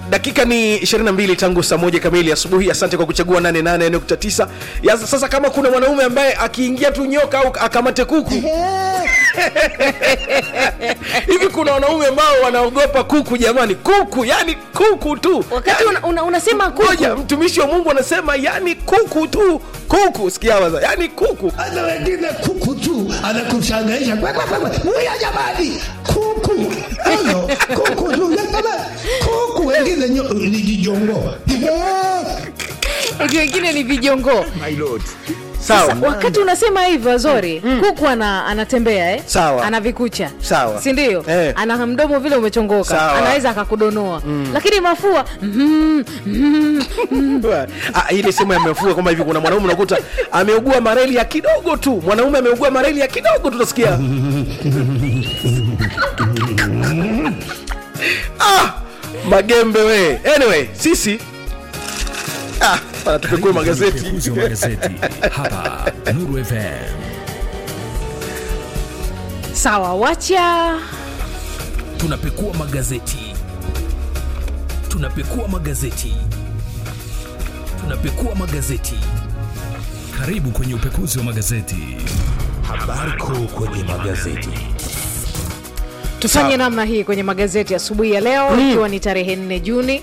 dakika ni 22 tangu saa moja kamili asubuhi asante kwa kuchagua 88.9 Ya, sasa kama kuna mwanaume ambaye akiingia tu nyoka au akamate kuku hivi kuna wanaume ambao wanaogopa kuku jamani kuku yani kuku tu wakati yani, una, una, unasema kuku moja mtumishi wa mungu anasema yani kuku tu kuku sikia waza yani kuku hata wengine kuku tu anakushangaisha Kwe, kwe, kwe, kwe. Muya jamani kuku Ano, kuku tu ya jamani kuku wengine nyo- ni jijongo eti wengine ni vijongoo sawa Sasa, wakati unasema hivyo zori kuku ana, anatembea eh? Sawa. ana vikucha Sawa. sindio Eh. ana mdomo vile umechongoka Sawa. anaweza akakudonoa lakini mafua mm, mm, Ah, ile sehemu ya mafua kwamba hivi kuna mwanaume unakuta ameugua mareli ya kidogo tu mwanaume ameugua mareli ya kidogo tu utasikia ah, magembe we anyway sisi ah, bana tupekue magazeti Uzi wa magazeti hapa Nuru FM. sawa wacha Tunapekua magazeti, tunapekua magazeti, tunapekua magazeti. Karibu kwenye upekuzi wa magazeti. habari kuu kwenye magazeti tufanye Sawa. namna hii kwenye magazeti asubuhi ya leo ikiwa ni tarehe 4 juni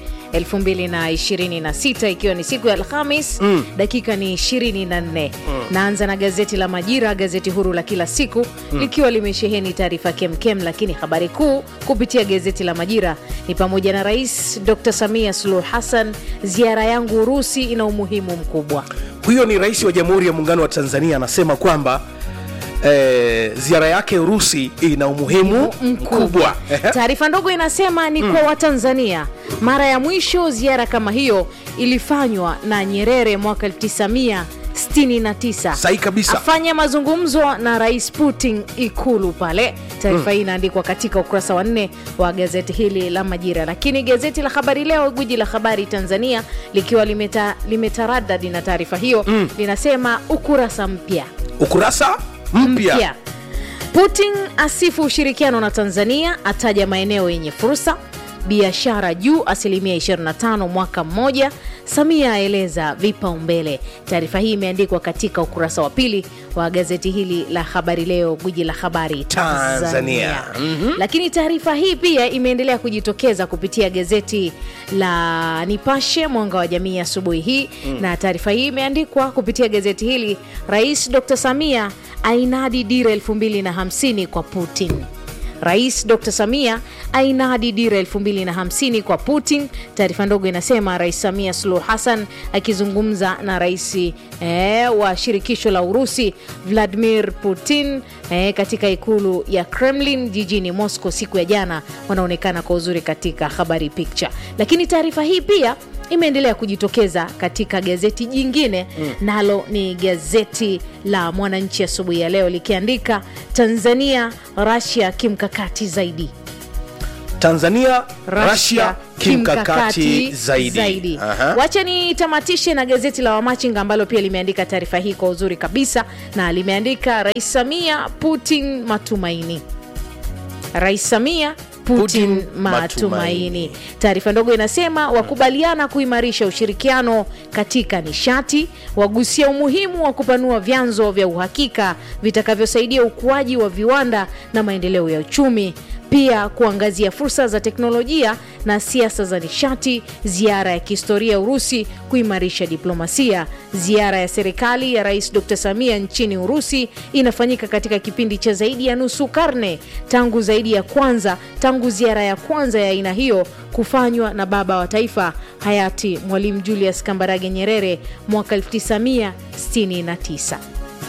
2026 ikiwa ni siku ya alhamis dakika ni 24 naanza na gazeti la majira gazeti huru la kila siku likiwa limesheheni taarifa kemkem lakini habari kuu kupitia gazeti la majira ni pamoja na rais dr samia suluhu hassan ziara yangu urusi ina umuhimu mkubwa huyo ni rais wa jamhuri ya muungano wa tanzania anasema kwamba eh, ziara yake urusi ina umuhimu mkubwa Ehe. taarifa ndogo inasema ni kwa watanzania mara ya mwisho ziara kama hiyo ilifanywa na nyerere mwaka 1969 Sahi kabisa. afanya mazungumzo na rais putin ikulu pale taarifa hii inaandikwa katika ukurasa wa nne wa gazeti hili la majira lakini gazeti la habari leo gwiji la habari tanzania likiwa limeta, limetaradadi na taarifa hiyo linasema ukurasa mpya ukurasa mpya mpya. Putin asifu ushirikiano na Tanzania, ataja maeneo yenye fursa. Biashara juu asilimia 25 mwaka mmoja. Samia aeleza vipaumbele. Taarifa hii imeandikwa katika ukurasa wa pili wa gazeti hili la Habari Leo, gwiji la habari Tanzania. Tanzania. Lakini taarifa hii pia imeendelea kujitokeza kupitia gazeti la Nipashe Mwanga wa Jamii asubuhi hii na taarifa hii imeandikwa kupitia gazeti hili, Rais Dr. Samia ainadi dira 2050 kwa Putin. Rais Dr. Samia ainadi dira 2050 kwa Putin. Taarifa ndogo inasema Rais Samia Suluhu Hassan akizungumza na rais eh, wa shirikisho la Urusi Vladimir Putin eh, katika ikulu ya Kremlin jijini Moscow siku ya jana, wanaonekana kwa uzuri katika habari picture. Lakini taarifa hii pia imeendelea kujitokeza katika gazeti jingine mm. nalo ni gazeti la Mwananchi asubuhi ya leo likiandika Tanzania Russia kimkakati zaidi tanzania Russia rasia kimkakati zaidi, Aha. wacha nitamatishe na gazeti la wamachinga ambalo pia limeandika taarifa hii kwa uzuri kabisa na limeandika rais samia putin matumaini rais samia Putin, Putin, matumaini. matumaini. Taarifa ndogo inasema wakubaliana kuimarisha ushirikiano katika nishati, wagusia umuhimu wa kupanua vyanzo vya uhakika vitakavyosaidia ukuaji wa viwanda na maendeleo ya uchumi pia kuangazia fursa za teknolojia na siasa za nishati, ziara ya kihistoria Urusi kuimarisha diplomasia. Ziara ya serikali ya Rais Dr. Samia nchini Urusi inafanyika katika kipindi cha zaidi ya nusu karne tangu zaidi ya kwanza tangu ziara ya kwanza ya aina hiyo kufanywa na baba wa taifa hayati Mwalimu Julius Kambarage Nyerere mwaka 1969.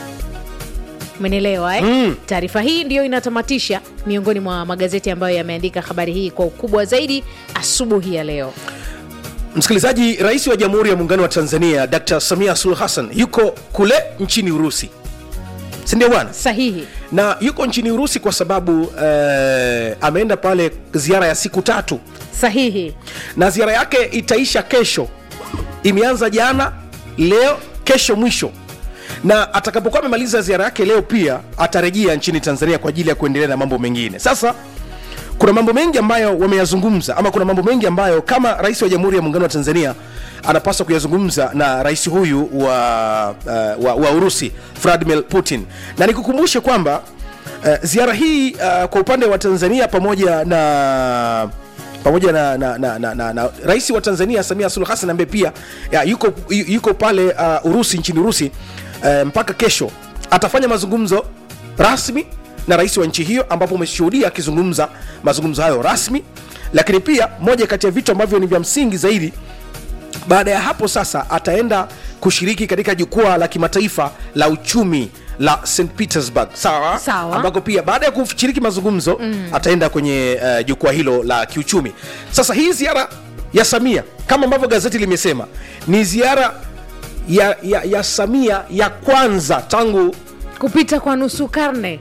Umenielewa eh? Mm. Taarifa hii ndiyo inatamatisha miongoni mwa magazeti ambayo yameandika habari hii kwa ukubwa zaidi asubuhi ya leo. msikilizaji rais wa jamhuri ya muungano wa tanzania dr samia suluhu hassan yuko kule nchini urusi sindio bwana Sahihi. na yuko nchini urusi kwa sababu eh, ameenda pale ziara ya siku tatu Sahihi. na ziara yake itaisha kesho imeanza jana leo kesho mwisho na atakapokuwa amemaliza ziara yake leo pia atarejea nchini tanzania kwa ajili ya kuendelea na mambo mengine sasa kuna mambo mengi ambayo wameyazungumza ama kuna mambo mengi ambayo kama rais wa jamhuri ya muungano wa tanzania anapaswa kuyazungumza na rais huyu wa, uh, wa, wa urusi vladimir putin na nikukumbushe kwamba uh, ziara hii uh, kwa upande wa tanzania pamoja na pamoja na, na, na, na, na, na rais wa tanzania samia suluhu hassan ambaye pia ya, yuko, yu- yuko pale uh, urusi nchini urusi uh, mpaka kesho atafanya mazungumzo rasmi na rais wa nchi hiyo ambapo umeshuhudia akizungumza mazungumzo hayo rasmi lakini pia moja kati ya vitu ambavyo ni vya msingi zaidi baada ya hapo sasa ataenda kushiriki katika jukwaa la kimataifa la uchumi la st petersburg sawa Sawa. ambako pia baada ya kushiriki mazungumzo mm. ataenda kwenye uh, jukwaa hilo la kiuchumi sasa hii ziara ya samia kama ambavyo gazeti limesema ni ziara ya, ya, ya samia ya kwanza tangu kupita kwa nusu karne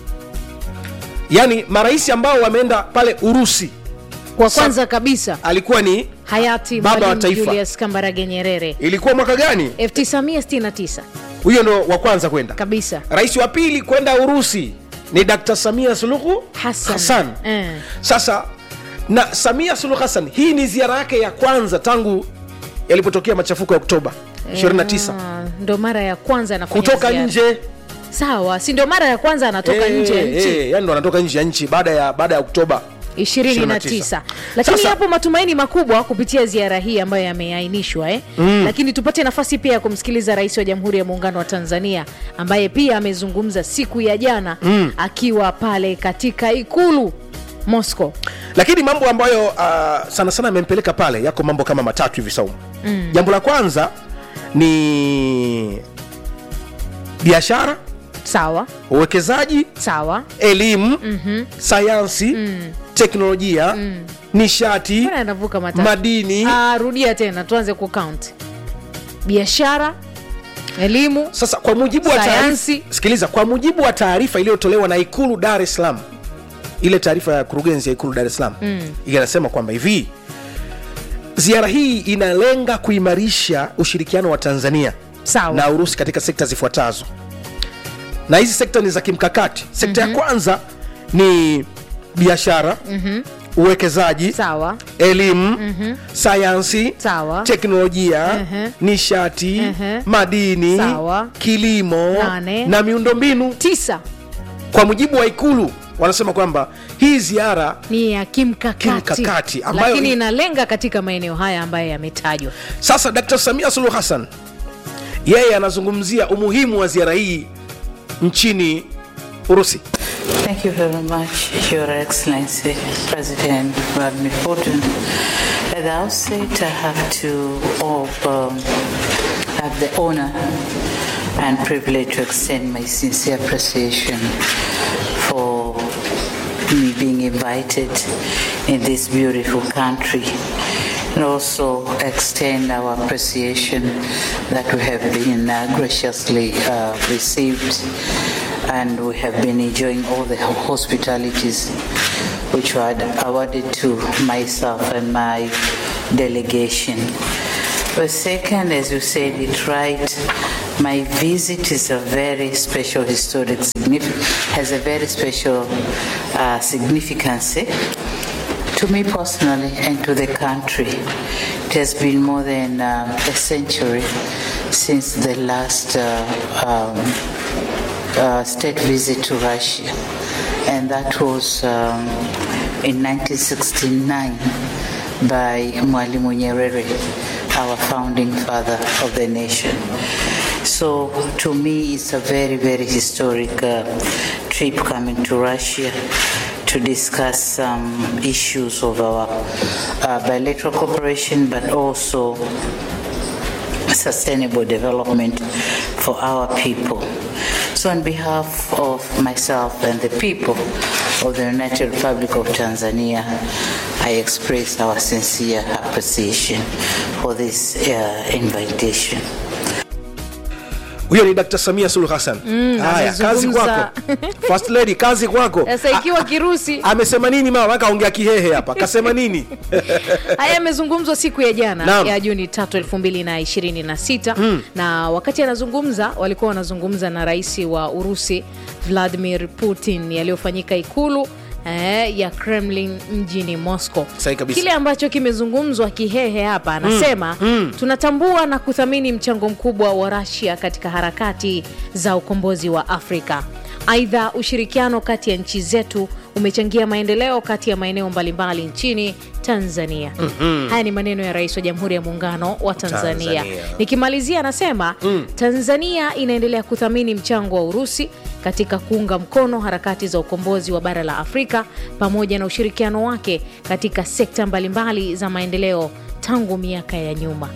yani marais ambao wameenda pale urusi kwa Sa- kwanza kabisa alikuwa ni hayati Baba wa Mwalimu taifa. Julius Kambarage Nyerere ilikuwa mwaka gani 1969 huyo ndo wa kwanza kwenda kabisa rais wa pili kwenda urusi ni dkt samia suluhu Hassan. hassan Eh. sasa na samia suluhu hassan hii ni ziara yake ya kwanza tangu yalipotokea machafuko ya oktoba 29 Ah, ndo mara ya kwanza anafanya kutoka ziara. nje sawa si ndio mara ya kwanza anatoka Eh, nje ya nchi eh, yani ndo anatoka nje ya nchi baada ya baada ya oktoba 29 lakini Sasa- yapo matumaini makubwa kupitia ziara hii ambayo yameainishwa eh? mm. lakini tupate nafasi pia ya kumsikiliza rais wa jamhuri ya muungano wa tanzania ambaye pia amezungumza siku ya jana mm. akiwa pale katika ikulu moscow lakini mambo ambayo uh, sana sana amempeleka pale yako mambo kama matatu hivi saumu mm. jambo la kwanza ni biashara sawa uwekezaji sawa elimu mm-hmm. sayansi mm. teknolojia mm. nishati mbona anavuka matatu madini Ah, rudia tena tuanze kucount biashara elimu sasa kwa mujibu wa Sayansi. taarifa sikiliza kwa mujibu wa taarifa iliyotolewa na ikulu dar es salaam ile taarifa ya kurugenzi ya ikulu dar es salaam mm. inasema kwamba hivi ziara hii inalenga kuimarisha ushirikiano wa tanzania Sawa. na urusi katika sekta zifuatazo na hizi sekta ni za kimkakati sekta mm-hmm. ya kwanza ni biashara mm-hmm. uwekezaji sawa elimu mm-hmm. sayansi Sawa. teknolojia Mhm. nishati Mhm. madini Sawa. kilimo Nane. na miundombinu tisa kwa mujibu wa ikulu wanasema kwamba hii ziara ni ya kimkakati, Kimkakati, ambayo lakini ni- inalenga katika maeneo haya ambayo yametajwa sasa dkt samia suluhu hassan yeye anazungumzia umuhimu wa ziara hii nchini urusi Thank you very much, Your Excellency, President Vladimir Putin. At the outset, I have to of, um, have the honor and privilege to extend my sincere appreciation for me being invited in this beautiful country and also extend our appreciation that we have been uh, graciously uh, received and we have been enjoying all the hospitalities which were awarded to myself and my delegation. But second, as you said it right, my visit is a very special historic significance, has a very special uh, significance eh, to me personally and to the country. It has been more than um, a century since the last uh, um, uh, state visit to Russia, and that was um, in 1969 by Mwalimu Nyerere, our founding father of the nation. So to me, it's a very, very historic uh, trip coming to Russia to discuss some issues of our uh, bilateral cooperation, but also sustainable development for our people. So, on behalf of myself and the people of the United Republic of Tanzania, I express our sincere appreciation for this uh, invitation. huyo ni dkt samia suluhu hassan haya kazi amezungumza. kwako first lady kazi kwako sasa ikiwa kirusi amesema nini mama akaongea kihehe hapa kasema nini haya yamezungumzwa siku ya jana Naam. ya juni tatu elfu mbili na ishirini na sita na wakati anazungumza walikuwa wanazungumza na rais wa urusi vladimir putin yaliyofanyika ikulu eh, ya Kremlin mjini Moscow. Sahi kabisa. Kile ambacho kimezungumzwa kihehe hapa anasema tunatambua na kuthamini mchango mkubwa wa Russia katika harakati za ukombozi wa Afrika. Aidha, ushirikiano kati ya nchi zetu umechangia maendeleo kati ya maeneo mbalimbali nchini Tanzania. Haya ni maneno ya Rais wa Jamhuri ya Muungano wa Tanzania. Tanzania. Nikimalizia anasema Tanzania inaendelea kuthamini mchango wa Urusi katika kuunga mkono harakati za ukombozi wa bara la Afrika pamoja na ushirikiano wake katika sekta mbalimbali za maendeleo tangu miaka ya nyuma.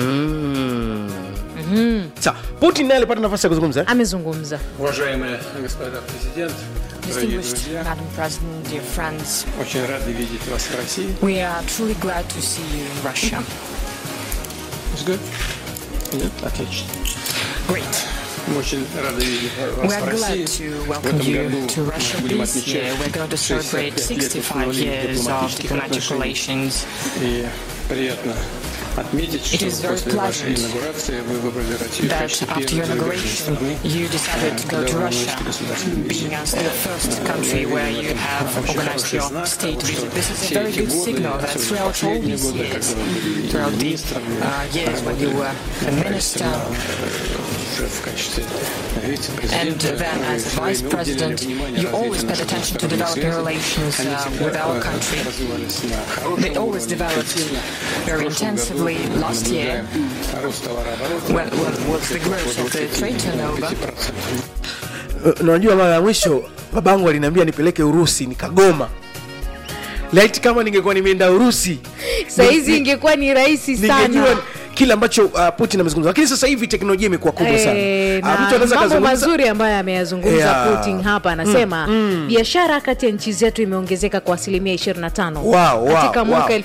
Sawa, Putin naye alipata nafasi ya kuzungumza. Amezungumza. Уважаемые господа президент, дорогие Distinguished друзья, Madam President, dear friends, очень рады видеть вас в России. we are truly glad to see you in Russia. It's good? Нет? Отлично. Great. Мы очень рады видеть We вас are в России. glad to В welcome этом you году to мы Russia будем this отмечать year. We're going to 65 celebrate лет 65 установления years of дипломатических diplomatic отношений. relations. И приятно отметить, It что is very после вашей pleasant инаугурации вы выбрали Россию в That качестве after your первой зарубежной inauguration, страны, you decided to go куда to вы Russia, наносите государственную being визит. as the first country where you have Очень organized хороший your знак state того, что visit. This is a все very эти good годы, signal that особенно throughout all последние these годы, years, когда вы были throughout the министром, uh, years when you were a minister, уже в качестве And вице-президента, then, вы as всё vice время уделяли president, внимание you always развитию paid наших attention to двусторонних developing связей. relations Они uh, всегда, with our э, country. развивались на хорошем They always уровне. developed В very прошлом intensively. году мы Last year, наблюдаем рост товарооборота when, when was the growth of the trade turnover, 5%. Uh, unajua mara ya mwisho babangu aliniambia nipeleke Urusi nikagoma. Laiti kama ningekuwa nimeenda Urusi Sahizi ni- ingekuwa ni rahisi sana. ningejua kile ambacho uh, Putin amezungumza, lakini sasa hivi teknolojia imekuwa kubwa sana. Eh, Ah, na mtu anaweza mambo kazungumza- mazuri ambayo ameyazungumza Yeah. Putin hapa anasema biashara kati ya nchi zetu imeongezeka kwa asilimia 25 Wow, wow, katika mwaka wow.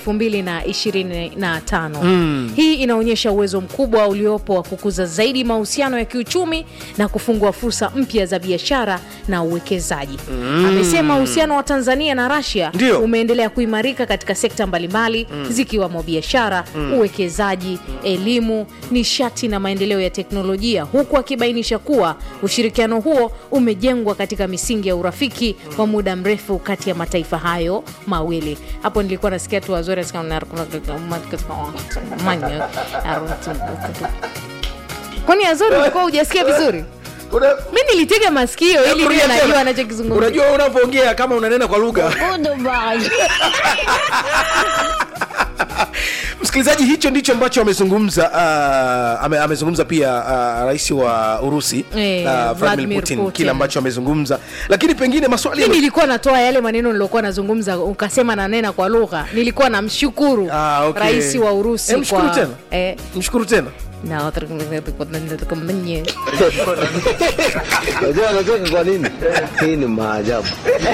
2025. Hii inaonyesha uwezo mkubwa uliopo wa kukuza zaidi mahusiano ya kiuchumi na kufungua fursa mpya za biashara na uwekezaji. Amesema uhusiano wa Tanzania na Russia Ndio. umeendelea kuimarika katika sekta mbalimbali zikiwamo biashara, uwekezaji, elimu, nishati na maendeleo ya teknolojia, huku akibainisha kuwa ushirikiano huo umejengwa katika misingi ya urafiki wa muda mrefu kati ya mataifa hayo mawili. Hapo nilikuwa nasikia tu wazuri kwani Azori ulikuwa hujasikia vizuri? Una- Mi nilitega masikio ili Rudia niwe tena. najua anachokizungumza. Unajua unavyoongea kama unanena kwa lugha. Msikilizaji, hicho ndicho ambacho amezungumza uh, ame, amezungumza pia uh, rais wa Urusi Eh, uh, Vladimir Vladimir Putin, Putin. kile ambacho amezungumza, lakini pengine maswali mi yame- nilikuwa natoa yale maneno niliokuwa nazungumza ukasema nanena kwa lugha nilikuwa namshukuru Ah, okay. rais wa urusi Eh, mshukuru kwa tena. eh, mshukuru tena na Unajua anacheka kwa nini? Hii ni maajabu.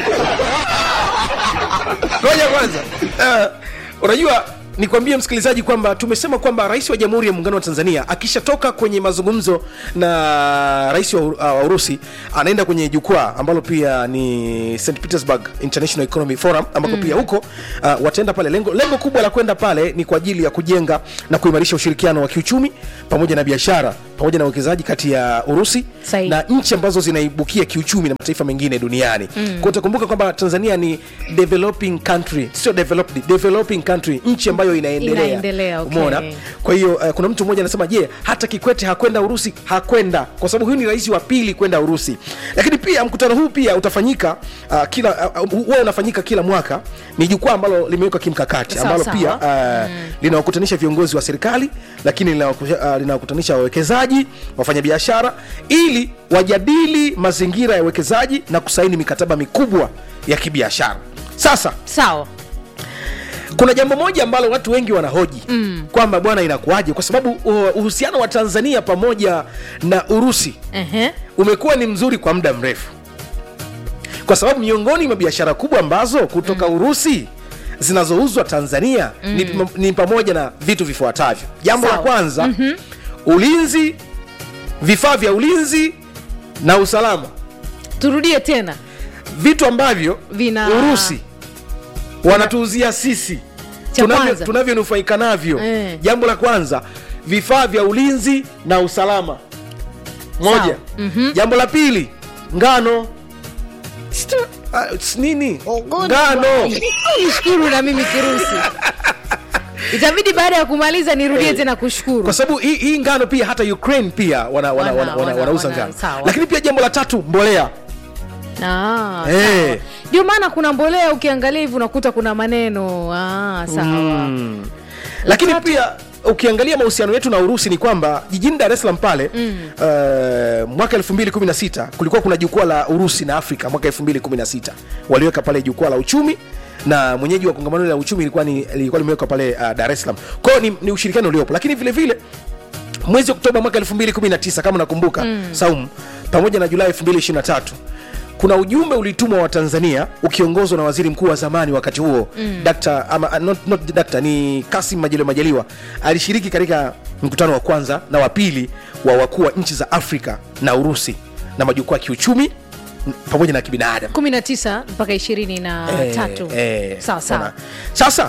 ngoja kwanza uh, unajua nikwambie msikilizaji kwamba tumesema kwamba rais wa jamhuri ya muungano wa tanzania akishatoka kwenye mazungumzo na rais wa, uh, wa urusi anaenda kwenye jukwaa ambalo pia ni st petersburg international economy forum ambako pia huko uh, wataenda pale lengo, lengo kubwa la kwenda pale ni kwa ajili ya kujenga na kuimarisha ushirikiano wa kiuchumi pamoja na biashara pamoja na uwekezaji kati ya urusi Sahihi. na nchi ambazo zinaibukia kiuchumi na mataifa mengine duniani mm. kwa utakumbuka kwamba tanzania ni developing country sio developed developing country nchi ambayo inaendelea, Inaendelea, okay. umeona kwa hiyo uh, kuna mtu mmoja anasema je hata kikwete hakwenda urusi hakwenda kwa sababu huyu ni rais wa pili kwenda urusi lakini pia mkutano huu pia utafanyika uh, kila uh, huwa unafanyika kila mwaka ni jukwaa ambalo limewekwa kimkakati Sawa, ambalo sawa. pia uh, linawakutanisha viongozi wa serikali lakini linawaku- uh, linawakutanisha wawekezaji wafanyabiashara ili wajadili mazingira ya uwekezaji na kusaini mikataba mikubwa ya kibiashara sasa sawa kuna jambo moja ambalo watu wengi wanahoji mm. kwamba bwana inakuwaje kwa sababu uh, uhusiano wa tanzania pamoja na urusi Ehe. umekuwa ni mzuri kwa muda mrefu kwa sababu miongoni mwa biashara kubwa ambazo kutoka mm. urusi zinazouzwa tanzania mm. ni, ni pamoja na vitu vifuatavyo jambo la Sawa. kwanza mm-hmm. ulinzi vifaa vya ulinzi na usalama turudie tena vitu ambavyo Vina- urusi wanatuuzia sisi Cha tunavyo- kwanza. tunavyonufaika navyo Eh. jambo la kwanza vifaa vya ulinzi na usalama moja Sawa. jambo la pili ngano Ah, s- nini ngano nishukuru na mimi kirusi itabidi baada ya kumaliza nirudie tena kushukuru kwa sababu hii, hii ngano pia hata ukraine pia wana, wana, Wana- wana, wana, wana- wanauza wana- ngano sawa. lakini pia jambo la tatu mbolea Ah, Eh. sawa. ndio maana kuna mbolea ukiangalia hivi unakuta kuna maneno ah, sawa lakini tatu- pia ukiangalia mahusiano yetu na urusi ni kwamba jijini dar es salaam pale mm. uh, mwaka 216 kulikuwa kuna jukwaa la urusi na afrika mwaka 216 waliweka pale jukwaa la uchumi na mwenyeji wa kongamano la uchumi ilikuwa ni ilikuwa limewekwa pale uh, dar es salaam kwao ni, ni ushirikiano uliopo lakini vile vile mwezi oktoba mwaka 219 kama nakumbuka mm. saum pamoja na julai 223 kuna ujumbe ulitumwa wa tanzania ukiongozwa na waziri mkuu wa zamani wakati huo mm. Dr. ama, uh, not, not Dr. ni kasim majaliwa majaliwa alishiriki katika mkutano wa kwanza na wa pili wa wakuu wa nchi za afrika na urusi na majukwaa ya kiuchumi m- pamoja na kibinadamu 19 mpaka 23 Eh, sawa sawa ona. sasa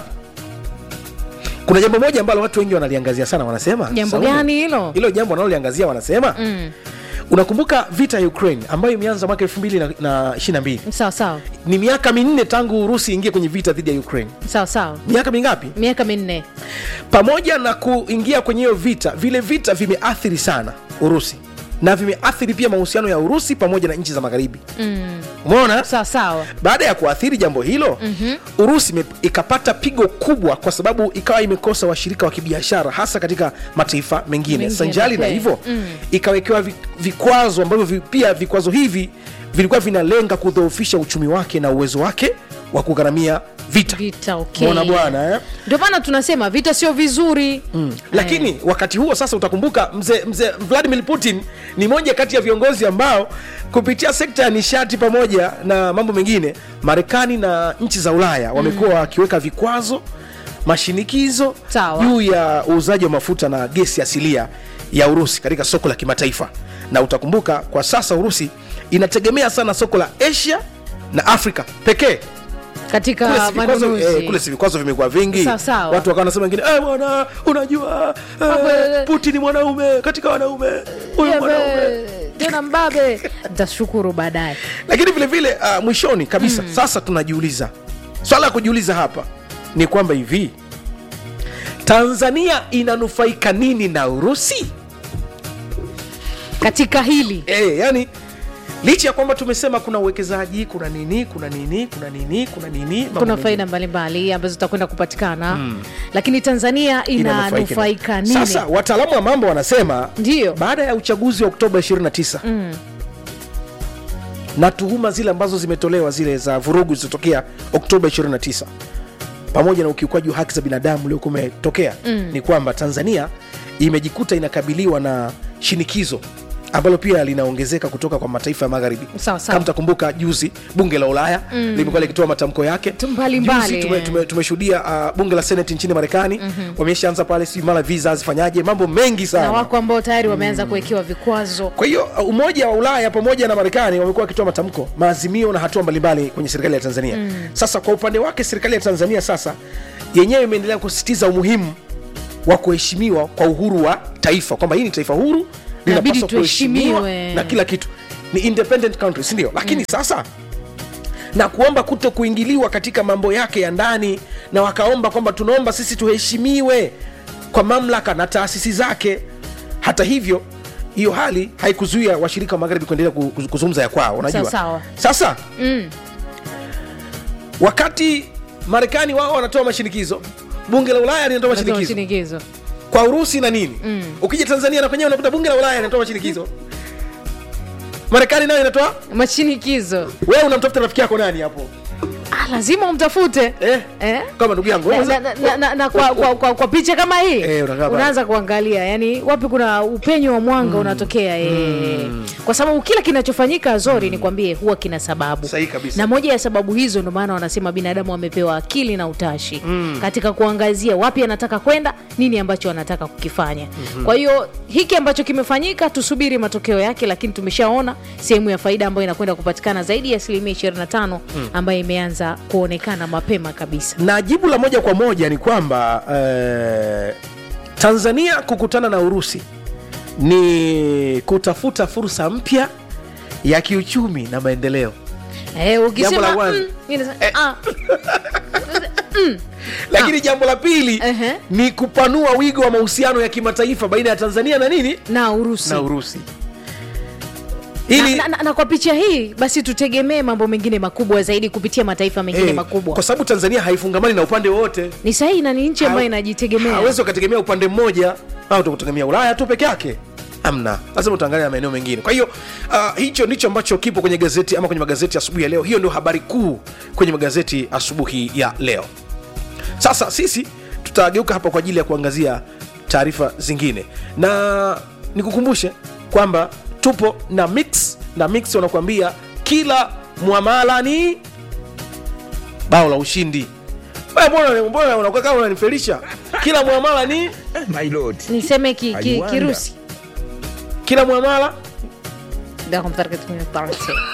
kuna jambo moja ambalo watu wengi wanaliangazia sana wanasema Jambo Saumu, gani hilo? hilo jambo wanaloliangazia wanasema Mm. unakumbuka vita ya ukraine ambayo imeanza mwaka 222 sawa sawa ni miaka minne tangu urusi ingie kwenye vita dhidi ya ukraine sawa sawa miaka mingapi miaka minne pamoja na kuingia kwenye hiyo vita vile vita vimeathiri sana urusi na vimeathiri pia mahusiano ya urusi pamoja na nchi za magharibi mm. umeona sawa sawa baada ya kuathiri jambo hilo mm-hmm. urusi ime- ikapata pigo kubwa kwa sababu ikawa imekosa washirika wa kibiashara hasa katika mataifa mengine Mengine, sanjali na okay. hivyo Mm. ikawekewa vi- vikwazo ambavyo vi, pia vikwazo hivi vilikuwa vinalenga kudhoofisha uchumi wake na uwezo wake wa kugharamia vita vita okay. mona bwana eh? ndio maana tunasema vita sio vizuri mm. lakini wakati huo sasa utakumbuka mzee mzee vladimir putin ni moja kati ya viongozi ambao kupitia sekta ya nishati pamoja na mambo mengine marekani na nchi za ulaya wamekuwa wakiweka vikwazo mashinikizo Sawa. juu ya uuzaji wa mafuta na gesi asilia ya urusi katika soko la kimataifa na utakumbuka kwa sasa urusi inategemea sana soko la asia na afrika pekee kule katika si vikwazo, manunuzi eh, kule si vikwazo vimekuwa vingi Sawa, sawa. watu wakawa nasema wengine eh, bwana unajua Mambo eh, ya- putin ni mwanaume katika wanaume huyu Yebe, mwanaume tena mbabe ntashukuru baadaye lakini vile vile uh, mwishoni kabisa mm. sasa tunajiuliza swala ya kujiuliza hapa ni kwamba hivi tanzania inanufaika nini na urusi katika hili e, yani licha ya kwamba tumesema kuna uwekezaji kuna nini kuna nini kuna nini kuna nini mambo kuna mengine. faida mbalimbali ambazo zitakwenda kupatikana mm. lakini tanzania inanufaika nini sasa wataalamu wa mambo wanasema Ndiyo. baada ya uchaguzi wa oktoba 29 mm. na tuhuma zile ambazo zimetolewa zile za vurugu zilizotokea oktoba 29 pamoja na ukiukwaji wa haki za binadamu uliokuwa umetokea mm. ni kwamba tanzania imejikuta inakabiliwa na shinikizo ambalo pia linaongezeka kutoka kwa mataifa ya magharibi Sawa, sawa. kama mtakumbuka juzi bunge la ulaya mm. limekuwa likitoa matamko yake Tu- mbalimbali, Juzi tume- eh. tume- tumeshuhudia uh, bunge la senati nchini marekani mm-hmm. wameshaanza pale sijui mara visa zifanyaje mambo mengi sana na wako ambao tayari wameanza kuwekewa vikwazo kwa hiyo uh, umoja wa ulaya pamoja na marekani wamekuwa wakitoa matamko maazimio na hatua mbalimbali kwenye serikali ya tanzania mm. sasa kwa upande wake serikali ya tanzania sasa yenyewe imeendelea kusisitiza umuhimu wa kuheshimiwa kwa uhuru wa taifa kwamba hii ni taifa huru Inabidi linapaswa kuheshimiwa tuheshimiwe. na kila kitu ni independent country sindio lakini mm. sasa na kuomba kuto kuingiliwa katika mambo yake ya ndani na wakaomba kwamba tunaomba sisi tuheshimiwe kwa mamlaka na taasisi zake hata hivyo hiyo hali haikuzuia washirika wa magharibi kuendelea ku- ku- kuzungumza ya kwao unajua Sawa, sawa. sasa mm. wakati marekani wao wanatoa mashinikizo bunge la ulaya linatoa Natoa mashinikizo shinikizo kwa urusi na nini mm. ukija tanzania na kwenyewe unakuta bunge la ulaya linatoa mashinikizo marekani nayo inatoa mashinikizo wewe unamtafuta rafiki yako nani hapo ah, lazima umtafute eh? eh? kama ndugu yangu na, wewe na, na, na, na, na kwa, kwa, kwa, kwa picha kama hii Eh, unakaa pale. unaanza kuangalia yani wapi kuna upenyo wa mwanga unatokea eh. kwa sababu kila kinachofanyika zori nikwambie huwa kina sababu Sahihi kabisa. na moja ya sababu hizo ndio maana wanasema binadamu wamepewa akili na utashi katika kuangazia wapi anataka kwenda nini ambacho anataka kukifanya kwa hiyo hiki ambacho kimefanyika tusubiri matokeo yake lakini tumeshaona sehemu ya faida ambayo inakwenda kupatikana zaidi ya asilimia 25 ambayo imeanza kuonekana mapema kabisa na jibu la moja kwa moja ni kwamba eh, tanzania kukutana na urusi ni kutafuta fursa mpya ya kiuchumi na maendeleo Eh, Jambo ukisema la kwanza. mm, mimi nasema, Eh. ah. lakini jambo la pili Ehe. ni kupanua wigo wa mahusiano ya kimataifa baina ya tanzania na nini na urusi na urusi na, ili na, na, na kwa picha hii basi tutegemee mambo mengine makubwa zaidi kupitia mataifa mengine eh, makubwa kwa sababu tanzania haifungamani na upande wowote ni sahihi na ni nchi ambayo inajitegemea hawezi ukategemea upande mmoja au utakutegemea ulaya tu peke yake amna lazima utaangalia maeneo mengine kwa hiyo uh, hicho ndicho ambacho kipo kwenye gazeti ama kwenye magazeti asubuhi ya leo hiyo ndio habari kuu kwenye magazeti asubuhi ya leo sasa sisi tutageuka hapa kwa ajili ya kuangazia taarifa zingine na nikukumbushe kwamba tupo na mix na mix wanakuambia kila mwamala ni bao la ushindi Wewe mbona mbona unakuwa kama unanifelisha kila mwamala ni My lord. niseme ki, ki, Aiwanda. kirusi kila mwamala Да, он так это не